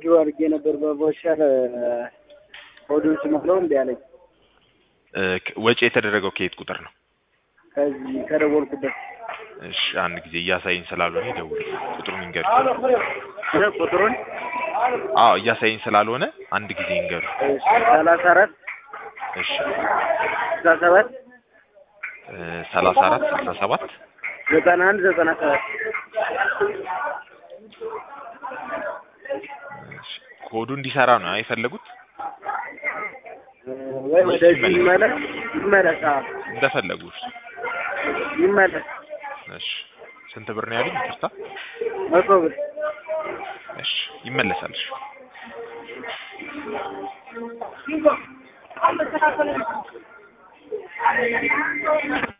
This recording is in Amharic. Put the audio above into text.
ዊዝድሮ አድርጌ ነበር በቮቸር ሆዱን ስሞላው እምቢ አለኝ። እ፣ ከ- ወጪ የተደረገው ከየት ቁጥር ነው? ከዚህ ከደወልኩበት እሺ አንድ ጊዜ እያሳየኝ ስላልሆነ ይደውል ቁጥሩን ይንገሩ። እ፣ ቁጥሩን አዎ እያሳየኝ ስላልሆነ አንድ ጊዜ ይንገሩ። ሰላሳ አራት እሺ ስልሳ ሰባት እ፣ ሰላሳ አራት ስልሳ ሰባት ዘጠና አንድ ዘጠና ሰባት እሺ፣ ኮዱ እንዲሰራ ነው የፈለጉት? እ፣ ወይ ወደዚህ ይመለስ ይመለስ አዎ እንደፈለጉ እሺ። ይመለስ እሺ ስንት ብር ነው ያሉኝ? ይቅርታ። መቶ ብር እሺ ይመለሳል። እሺ